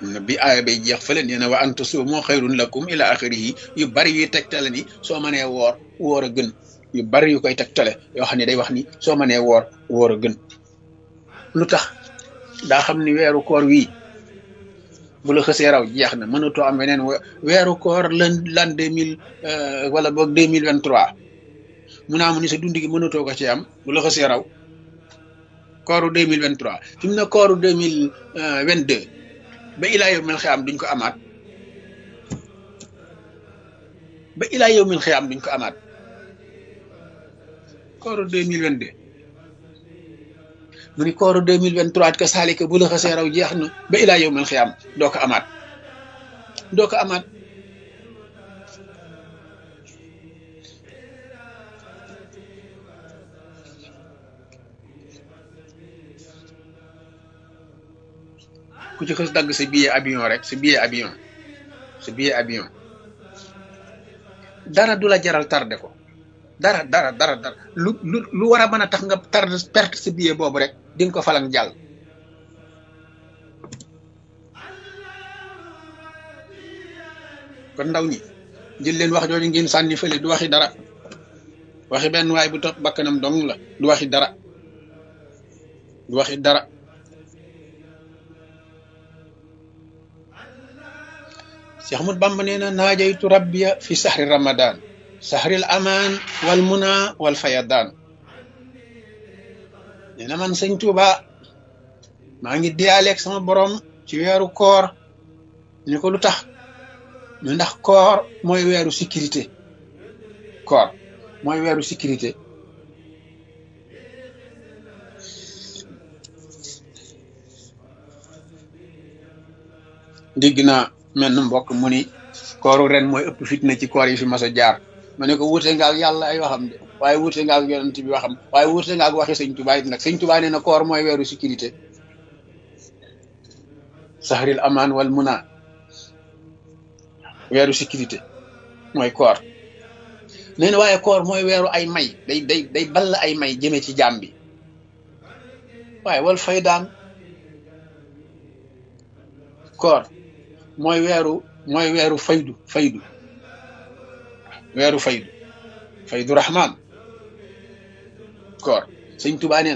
bi aaya bay jeex fële nee na wa an tasuumu xayrun lakum ila axirihi yu bari yuy tegtale ni soo mënee woor woor a gën yu bari yu koy tegtale yoo xam ne day wax ni soo mënee woor woor a gën lu tax daa xam ni weeru koor wii bu la xësee raw jeex na mënatoo am weneen weeru koor lan lan deux mille wala boog deux mille vingt trois mu naa mu ni sa dund gi mënatoo ko ci am bu la xësee raw kooru deux mille vingt trois fi mu ne kooru deux mille vingt deux ba ilaa yow mil xiyaam duñ ko amaat ba ilaa yow mil xiyaam duñ ko amaat kooru deux mille vingt deux mu ni kooru deux mille vingt trois ka saalika bu la xasee raw jeex na ba ilaa yow mil xiyaam doo ko amaat doo ko amaat ku ci xës dagg sa billet avion rek sa billet avion sa billet avion dara du la jaral tardé ko dara dara dara dara lu lu lu war a mën a tax nga tardé perte sa billet boobu rek di nga ko falang jàll kon ndaw ñi jël leen wax jooju ngeen sànni fële du waxi dara waxi benn waay bu topp bakkanam dong la du waxi dara du waxi dara Cheikh Ahmad Bamba nee na naajaytu rabbiya fi sahri ramadan sahril amaan wal muna wal fayadaan nee na man sëñ Tuuba maa ngi diyaaleeg sama borom ci weeru koor ñu ko lu tax ñu ndax koor mooy weeru sécurité koor mooy weeru sécurité dégg naa mel na mbokk mu ni kooru ren mooy ëpp fitna ci koor yi fi mas a jaar ma ne ko wuute nga ak yàlla ay waxam de waaye wuute nga ak yonent bi waxam waaye wuute nga ak waxi sëñ Tuubaa it nag sëñ Tuubaa nee na koor mooy weeru sécurité sahril amaan wal muna weeru sécurité mooy koor nee na waaye koor mooy weeru ay may day day day ball ay may jëme ci jaam bi waaye wal fay daan koor mooy weeru mooy weeru faydu faydu weeru faydu faydu rahman koor sëñ Tuubaa nee na